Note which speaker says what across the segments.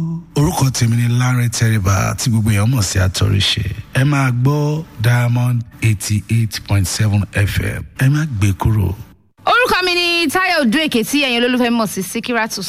Speaker 1: orúkọ tèmi ni Lanre Tẹríba tí gbogbo èèyàn mọ̀ sí àtọ̀rìṣe ẹ máa gbọ́ Diamond eighty eight point seven FM ẹ má gbé kúrò.
Speaker 2: orúkọ mi ni Táyọ̀ Òdúèké tí ẹ̀yin olólùfẹ́ mọ̀ sí Síkírátù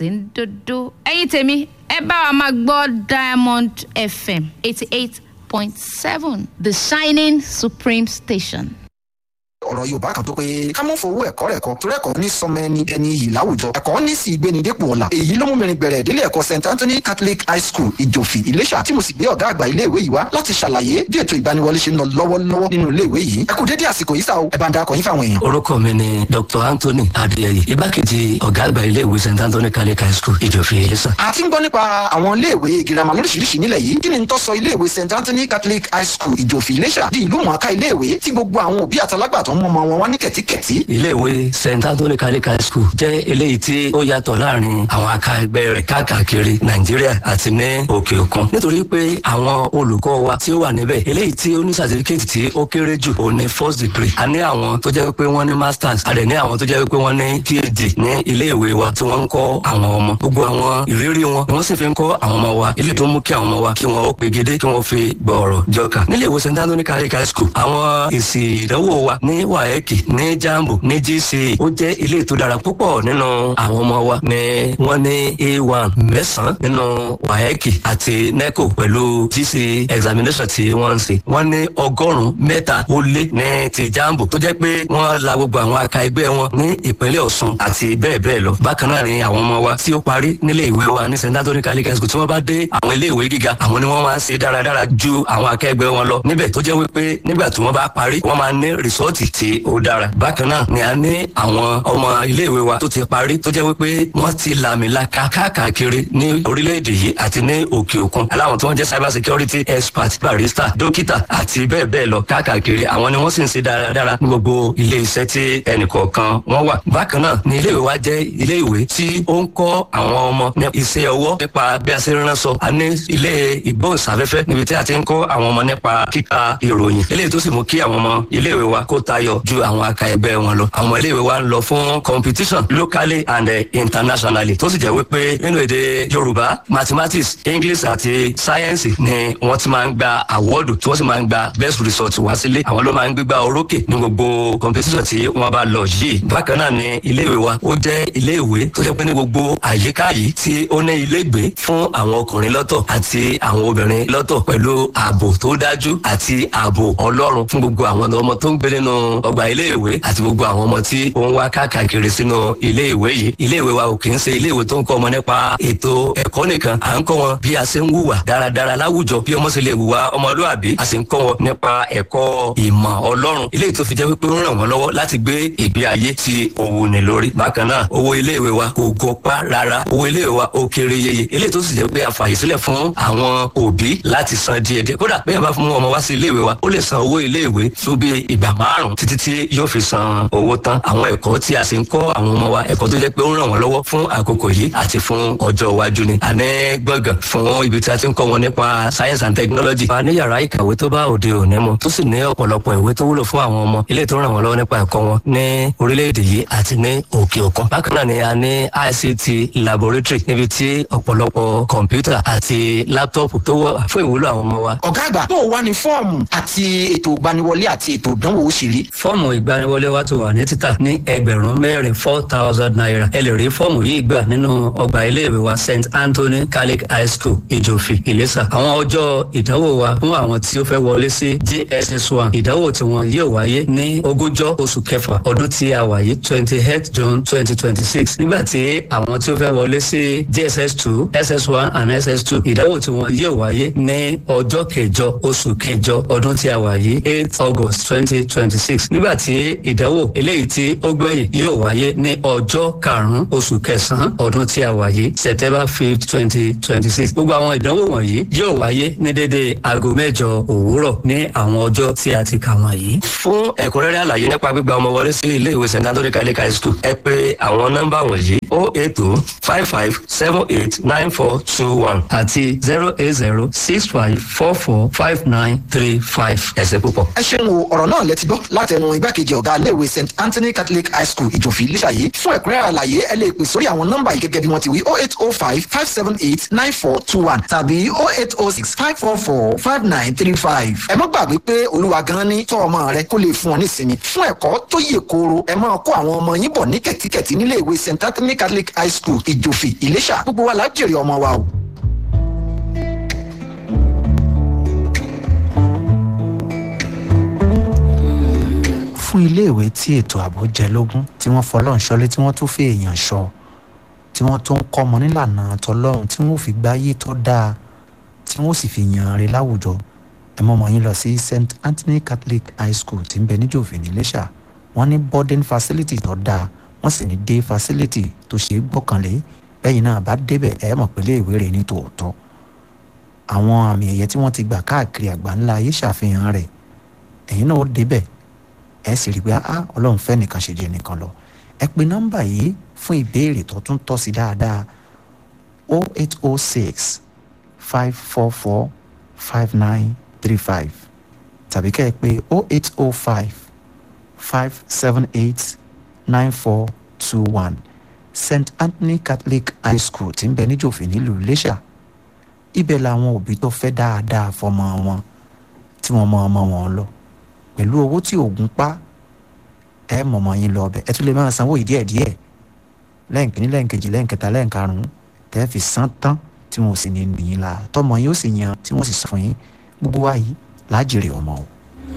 Speaker 2: Síndodo ẹ̀yin tèmi ẹ bá wa máa gbọ́ Diamond FM eighty eight point seven The Shining Supreme Station.
Speaker 3: ọ̀rọ̀ yorùbá kan tó pé ká mọ̀ fowó ẹ̀kọ́ rẹ̀ kọ́ torí ẹ̀kọ́ ní sọmọ ẹni ẹni iyì láwùjọ ẹ̀kọ́ ní sì gbéni dépò ọ̀la èyí ló mú mi bẹ̀rẹ̀ ìdílé ẹ̀kọ́ st anthony catholic high school ìjòfì ìlẹ́ṣà tí mo sì gbé ọ̀gá àgbà ilé ìwé yìí wá láti ṣàlàyé bí ètò ìgbaniwọlé ṣe ń lọ lọ́wọ́lọ́wọ́ nínú ilé ìwé yìí ẹ kú dédé àsìkò yìí sá o ẹ bá ń darapọ̀ yín fáwọn èèyàn.
Speaker 4: orúkọ mi ni dr anthony adeyeye igbákejì ọ̀gá àgbà ilé ìwé st anthony catholic high school ìjòfì ìlẹ́ṣà.
Speaker 3: a ti ń gbọ́ nípa àwọn ilé ìwé girama lóríṣiríṣi nílẹ̀ yìí kí ni n tó sọ ilé ìwé st anthony catholic high school ìjòfì ìlẹ́ṣà di ìlú mọ̀ọ́ká ilé ìwé tí gbogbo àwọn òbí àtàlágbàtọ́ mọ́ ọmọ wọn wá ní kẹ̀tíkẹ̀tí
Speaker 4: iléèwé st anthony catholic high school jẹ́ eléyìí tí ó yàtọ̀ láàrin àwọn aka ẹgbẹ́ rẹ̀ káàkiri nàìjíríà àti ní òkè òkun nítorí pé àwọn olùkọ́ wa tí ó wà níbẹ̀ eléyìí tí ó ní certificate tí ó kéré jù ó ní first degree a ní àwọn tó jẹ́ pé wọ́n ní masters a dẹ̀ ní àwọn tó jẹ́ pé wọ́n ní phd ní iléèwé wa tí wọ́n ń kọ́ àwọn ọmọ gbogbo àwọn ìrírí wọn ni wọ́n sì fi ń kọ́ àwọn ọmọ wa ilé tó mú kí àwọn ọmọ wa kí wọ́n ó pegedé kí wọ́n fi gbọ̀ọ̀rọ̀ jọkà níléèwé st anthony catholic high school àwọn èsì ìdánwò wa ní waec ní jambo ní gca ó jẹ́ ilé tó dára púpọ̀ nínú àwọn ọmọ wa ní wọ́n ní a1 mẹ́sàn-án nínú waec àti neco pẹ̀lú gca examination tí wọ́n ń ṣe wọ́n ní ọgọ́rùn-ún mẹ́ta ó lé ní ti jambo tó jẹ́ pé wọ́n la gbogbo àwọn aka ẹgbẹ́ wọn ní ìpínlẹ̀ ọ̀ṣun àti bẹ́ẹ̀ bẹ́ẹ̀ lọ bákan náà ni àwọn ọmọ wa tí ó parí nílé ìwé wa ní st anthony catholic high school tí wọ́n bá dé àwọn ilé ìwé gíga àwọn ni wọ́n máa ń ṣe dáradára ju àwọn akẹgbẹ́ wọn lọ níbẹ̀ tó jẹ́ wípé nígbà tí wọ́n bá parí wọ́n máa ní rìsọ́ọ̀tì tí ó dára bákan náà ni a ní àwọn ọmọ iléèwé wa tó ti parí tó jẹ́ wípé wọ́n ti làmìlaka káàkiri ní orílẹ̀-èdè yìí àti ní òkè òkun aláwọn tí wọ́n jẹ́ cyber security expert barista dókítà àti bẹ́ẹ̀ bẹ́ẹ̀ lọ káàkiri àwọn ni wọ́n sì ń ṣe dáradára ní gbogbo ilé iṣẹ́ tí ẹnìkọ̀ọ̀kan wọ́n wà bákan náà ni iléèwé wa jẹ́ iléèwé tí ó ń kọ́ àwọn ọmọ ní iṣẹ́ ọwọ́ nípa bí a ṣe ń ránṣọ a ní ilé ìgbóhùnsáfẹ́fẹ́ níbi tí a ti ń kọ́ àwọn ọmọ nípa kíka ìròyìn eléyìí tó sì mú kí àwọn ọmọ iléèwé wa kó tayọ ju àwọn aka ẹgbẹ́ wọn lọ àwọn iléèwé wa ń lọ fún competition locally and uh, internationally tó sì jẹ́ wípé nínú èdè yorùbá mathematics english àti science ni wọ́n ti máa ń gba àwọ́dù tí wọ́n sì máa ń gba best result wá sílé àwọn ló máa ń gbégbá orókè ní gbogbo competition tí wọ́n bá lọ yìí bákan náà ni iléèwé wa ó jẹ́ iléèwé tó jẹ́ pé ní gbogbo àyíká yìí tí ó ní ilégbé fún àwọn ọkùnrin lọ́tọ̀ àti àwọn obìnrin lọ́tọ̀ pẹ̀lú ààbò tó dájú àti ààbò ọlọ́run fún gbogbo àwọn ọmọ tó ń gbé nínú ọgbà iléèwé àti gbogbo àwọn ọmọ tí ó ń wá káàkiri sínú iléèwé yìí iléèwé wa ò kì í ṣe iléèwé tó ń kọ́ ọmọ nípa ètò ẹ̀kọ́ nìkan à ń kọ́ wọn bí a ṣe ń hùwà dáradára láwùjọ bí ọmọ ṣe lè hùwà ọmọlúàbí a sì ń kọ́ wọn nípa ẹ̀kọ́ ìmọ̀ ọlọ́run eléyìí tó fi jẹ́ wípé ó ràn wọ́n lọ́wọ́ láti gbé ìgbé ayé tí òwò ní lórí bákan náà owó iléèwé wa kò gọpá rárá owó iléèwé wa ó kéré yeye eléyìí tó sì jẹ́ pé a fààyè sílẹ̀ fún àwọn òbí láti san díẹ̀díẹ̀ kódà bí a bá fún ọmọ wá sí iléèwé wa ó lè san owó iléèwé tó bí ìgbà márùn-ún títí tí yóò fi san owó tán àwọn ẹ̀kọ́ tí a sì ń kọ́ àwọn ọmọ wa ẹ̀kọ́ tó jẹ́ pé ó ń ràn wọ́n lọ́wọ́ fún àkókò yìí àti fún ọjọ́ iwájú ni. àní gbọ̀ngàn fún ibi tí a ti ń kọ́ wọn nípa science and technology. a ní yàrá ìkàwé tó bá òde òní mu tó sì ní ọ̀pọ̀lọpọ̀ ìwé tó wúlò fún àwọn ọmọ ilé tó ń ràn wọ́n lọ́wọ́ nípa ẹ̀kọ́ wọn ní orílẹ̀-èdè yìí àti ní òkè òkun. bákan náà ni a ní ICT laboratory níbi tí ọ̀pọ̀lọpọ̀ kọ̀ǹpútà àti láptọ̀pù tó wà fún ìwúlò àwọn ọmọ wa.
Speaker 3: ọ̀gá àgbà tó wà ní fọ́ọ̀mù àti ètò ìgbaniwọlé àti ètò ìdánwò ó sì rí.
Speaker 4: fọ́ọ̀mù ìgbaniwọlé wa ti wà ní títà ní ẹgbẹ̀rún mẹ́rin four thousand naira ẹ lè rí fọ́ọ̀mù yìí gbà nínú ọgbà iléèwé wa st anthony catholic high school ìjòfì ìlẹ́sà àwọn ọjọ́ ìdánwò wa fún àwọn tí ó fẹ́ wọlé sí jss one ìdánwò tí wọn yóò wáyé ní ogúnjọ́ oṣù kẹfà ọdún tí a wà yìí twenty eight june twenty twenty six nígbà tí àwọn tí ó fẹ́ wọlé sí jss two ss one and ss two ìdánwò tí wọn yóò wáyé ní ọjọ́ kẹjọ oṣù kẹjọ ọdún tí a wà yìí eight august twenty twenty six nígbà tí ìdánwò eléyìí tí ó gbẹ̀yìn yóò wáyé ní ọjọ́ karùn-ún oṣù kẹsàn-án ọdún tí a wà yìí september fifth twenty twenty six gbogbo àwọn ìdánwò wọ̀nyí yóò wáyé ní dédé aago mẹ́jọ òwúrọ̀ ní àwọn ọjọ́ tí a ti kà wọ̀nyí. fún ẹ̀kúnrẹ́rẹ́ àlàyé nípa gbígba ọmọ wọlé sí ilé ìwé st anthony catholic high school ẹ pé àwọn nọ́mbà wọ̀nyí o eight two five five seven eight nine four two one àti zero eight zero six five four four five nine three five ẹ̀sẹ̀ púpọ̀.
Speaker 3: ẹ ṣeun o ọ̀rọ̀ náà lẹ ti gbọ́ láti látẹnu igbákejì ọ̀gá iléèwé st anthony catholic high school ìjòfì lísàyé fún ẹ̀kúnrẹ́rẹ́ àlàyé ẹ lè pè sórí àwọn nọ́mbà yìí gẹ́gẹ́ bí wọ́n ti wí oh eight oh five five seven eight nine four two one tàbí oh eight oh six five four four five nine three five. ẹ má gbàgbé pé olúwa gan ní tọ́ ọmọ rẹ kó lè fún ọ nísinmi fún ẹ̀kọ́ tó yè kooro ẹ máa kó àwọn ọmọ yín bọ̀ ní kẹ̀tíkẹ̀tí nílé ìwé st anthony catholic high school ìjòfì ìléṣà gbogbo wa la jèrè ọmọ wa o.
Speaker 5: fún iléèwé tí ètò ààbò jẹ lógún tí wọ́n fọlọ́run ṣọlé tí wọ́n tún fi èèyàn ṣọ tí wọ́n tún kọ́ ọmọ nílànà tọlọ́run tí wọ́n fi gbáyé tó dáa tí wọ́n sì fi yàn rè láwùjọ ẹ mọ́ ọmọ yín lọ sí st anthony catholic high school tí ń bẹ níjòfè níléṣà wọ́n ní boarding facility tó dáa wọ́n sì ní day facility tó ṣe é gbọ́kànlé lẹ́yìn náà bá débẹ̀ ẹ mọ̀ pé iléèwé rẹ̀ ní tòótọ́ àwọn àmì ẹ̀yẹ tí wọ́n ti gbà káàkiri àgbáńlá ayé ṣàfihàn rẹ̀ ẹ̀yin náà ó débẹ̀ ẹ sì rí i pé ah ọlọ́run fẹ́ nìkan ṣe jẹ́ nìkan lọ ẹ pe nọ́mbà yìí fún ìbéèrè tó tún tọ́ sí dáadáa o eight o six five four four five nine three five tàbí kẹ́ ẹ pé o eight o five five seven eight nine four two one st anthony catholic high school tí ń bẹ níjòfè nílùú iléṣà ibẹ̀ làwọn òbí tó fẹ́ dáadáa fọmọ wọn tí wọ́n mọ ọmọ wọn lọ pẹ̀lú owó tí oògùn pa ẹ mọ̀mọ́ yín lọ ọbẹ̀ ẹ tún lè máa sanwó yìí díẹ̀díẹ̀ lẹ́ǹkìní lẹ́ǹkejì lẹ́ǹkẹta lẹ́ǹkarùn-ún tẹ́ fi san tán tí wọn ò sì ní nìyín la tọmọ yín ó sì yan tí wọ́n sì sọ fún yín gbogbo wa yìí lájèrè ọmọ o.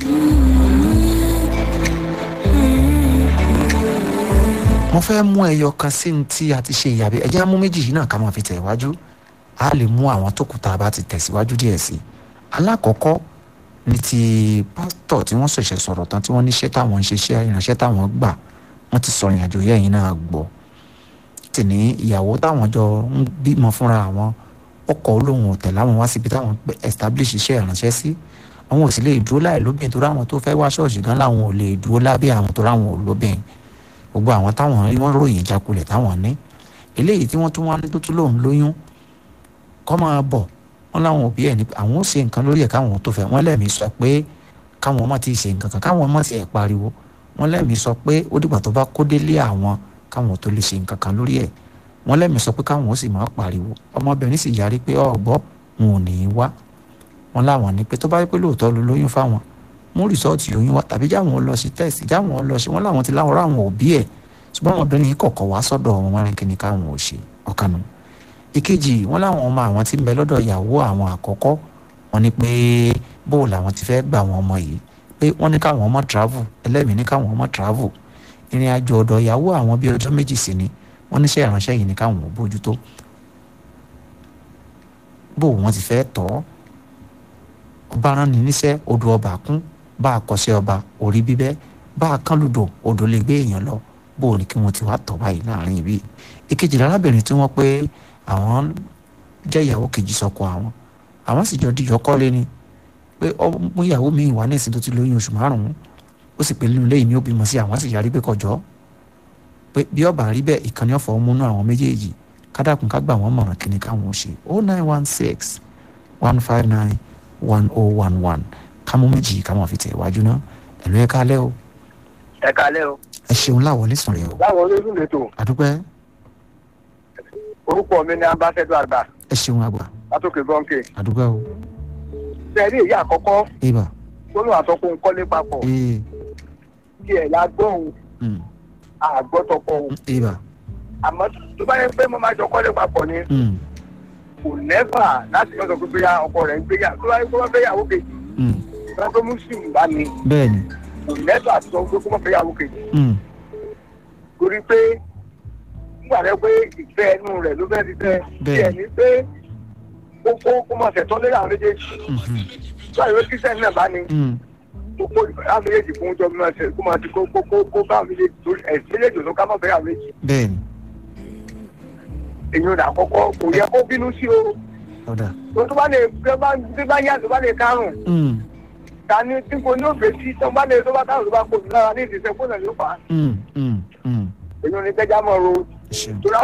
Speaker 5: mo fẹ́ mú ẹyọ kan sí ní tí a ti ṣe ìyàbẹ̀ ẹ̀jẹ̀ á mú méjì yìí náà ká máa fi tẹ̀ wájú a lè mú àwọn tó kù tá a bá ti tẹ̀síwájú díẹ̀ sí i alákọ̀ọ́kọ́ ní ti pásítọ̀ tí wọ́n ṣẹ̀ṣẹ̀ sọ̀rọ̀ tán tí wọ́n níṣẹ́ táwọn ń ṣiṣẹ́ ìránṣẹ́ táwọn gbà wọ́n ti sọ ìrìnàjò yẹ́yìn náà gbọ́ tì ní ìyàwó táwọn jọ ń bímọ fúnra àwọn ọkọ̀ olóhùn ọ̀tẹ̀ láwọn wá síbi táwọn establish iṣẹ́ ìránṣẹ́ sí àwọn ò sì lè dúró láì lóbìn tó ráwọn tó fẹ́ wá ṣọ́ọ̀ṣì gan láwọn ò lè dúró lábẹ́ àwọn tó ráwọn ò lóbìn gbogbo àwọn táwọn rí wọ́n ròyìn ìjákulẹ̀ táwọn ní eléyìí tí wọ́n tún wá ní tó tún lóun lóyún kọ́ máa bọ̀ wọn láwọn òbí ẹ ní àwọn ó ṣe nǹkan lórí ẹ káwọn tó fẹ́ wọn lẹ́mìí sọ pé káwọn ọmọ ti ṣe nǹkan kan káwọn ọmọ ti ẹ̀ pariwo wọn lẹ́mìí sọ pé ó dìgbà tó bá kó délé àwọn káwọn tó lè ṣe nǹkan kan lórí ẹ wọn lẹ́mìí sọ pé káwọn ó sì máa pariwo ọmọbìnrin sì yarí pé ọ̀gbọ́ wọn ò ní í wá wọn láwọn ní pé tó bá yẹ pé lóòótọ́ ló lóyún fáwọn mú rìsọ́ọ̀tì oyún wá tàbí jáwọn lọ sí tẹ́sì jáwọn lọ sí wọn láwọn ti láwọn ráwọn òbí ẹ̀ ṣùgbọ́n ọmọbìnrin yìí kọ̀ọ̀kan wá sọ́dọ̀ wọn wọn rìn kíni káwọn ò ṣe ọ̀kanu ìkejì wọn láwọn ọmọ àwọn tí ń bẹ lọ́dọ̀ ìyàwó àwọn àkọ́kọ́ wọn ní pé bóò làwọn ti fẹ́ gbà wọn ọmọ yìí pé wọ́n ní káwọn ọmọ travel ẹlẹ́mìí ní káwọn ọmọ travel ìrìn àjò ọ̀dọ̀ ìyàwó àwọn bíi ọjọ́ méjì sí ni wọ́n níṣẹ́ ìránṣẹ́ yìí ní káwọn ò bójútó bóò wọ́n ti fẹ́ tọ́ ọba rán ni níṣẹ́ odò ọba kún bá a kọsẹ́ ọba orí bíbẹ́ bá a kán lùdò odò lè gbé èèyàn lọ bóò ní kí wọ́n ti wá tọ́ báyìí láàrin ibi ìkejì lárábìnrin tí wọ́n pé àwọn jẹ́ ìyàwó kejì sọ́kọ àwọn àwọn sì jọ díjọ kọ́lé ni pé ọmọ ìyàwó mi wà ní ìsìn tó ti lóyún oṣù márùn-ún ó sì pé nínú lẹ́yìn ní ó bímọ sí àwọn sì yarí pé kọjọ́ pé bí ọba rí bẹ́ẹ̀ ìkànnì ọ̀fọ̀ múnú àwọn méjèèjì kádàkùn ká gbà wọ́n mọ̀ràn kíni káwọn ò ṣe oh nine one six one five nine one oh one one kámú méjì káwọn fi tẹ̀ wájú náà ẹ̀lú ẹ̀ kálẹ́ o
Speaker 6: ẹ kalẹ o.
Speaker 5: ẹ ṣeun láwọlé sùn rẹ o
Speaker 6: báwo ló dùn lẹ́tọ̀
Speaker 5: àdúpẹ́
Speaker 6: orúkọ mi ní ambassador àgbà
Speaker 5: ẹ ṣeun àgbà
Speaker 6: látòkè gọ́ǹkè.
Speaker 5: àdúpẹ́ o
Speaker 6: sẹ́ẹ̀rí èyí àkọ́kọ́
Speaker 5: ibà
Speaker 6: tó lóun àtọkùn kọ́lé papọ̀
Speaker 5: ee
Speaker 6: kí ẹ̀ la gbọ́hùn
Speaker 5: mm,
Speaker 6: àgbọ́tọkọ̀hún
Speaker 5: ibà
Speaker 6: àmọ́ tó bá yẹ pé mo máa jọ kọ́lé papọ̀ ni
Speaker 5: mm,
Speaker 6: kò nẹ́fà láti lọ́sọ̀ pé bóyá ọkọ rẹ̀ ń gbéyà tó bá yẹ kó má fẹ́ yàwó kejì
Speaker 5: mm,
Speaker 6: tó bá tó muslim bá ní
Speaker 5: bẹ́ẹ̀ ni
Speaker 6: kò nẹ́fà àti sọ pé kó má fẹ́ yàwó kejì
Speaker 5: mm,
Speaker 6: torí pé nígbà rẹ pé ìfẹ́ ẹnu rẹ̀ ló fẹ́ ti fẹ́ kí
Speaker 5: Bẹ́ẹ̀.
Speaker 6: ẹ̀ ní pé kó kó kó máa ṣẹ̀tọ́ lé àwọn méjèèjì
Speaker 5: mhm,
Speaker 6: tó àyè pé kírísítẹ́nì náà bá ní
Speaker 5: mm,
Speaker 6: kó kó àwọn méjèèjì fún ọjọ́ mímọ́ ṣe kó máa ti kó kó kó kó bá àwọn méjèèjì torí ẹ̀sìn méjèèjì ló ká má fẹ́ àwọn méjì
Speaker 5: bẹ́ẹ̀ ni
Speaker 6: èyí ò dà kọ́kọ́ kò yẹ kó bínú sí o
Speaker 5: ọ̀dà
Speaker 6: tó tó bá lè tó bá tó bá yá tó bá lè kárùn
Speaker 5: mm,
Speaker 6: ta ni tí kò ní òfè sí tó bá lè tó bá kárùn tó bá kó lára ní ìdíṣẹ́ kó náà ló fà á
Speaker 5: mm, mm, mm,
Speaker 6: èyí ò ní gbẹ́jà mọ́ ro
Speaker 5: ṣeun
Speaker 6: torí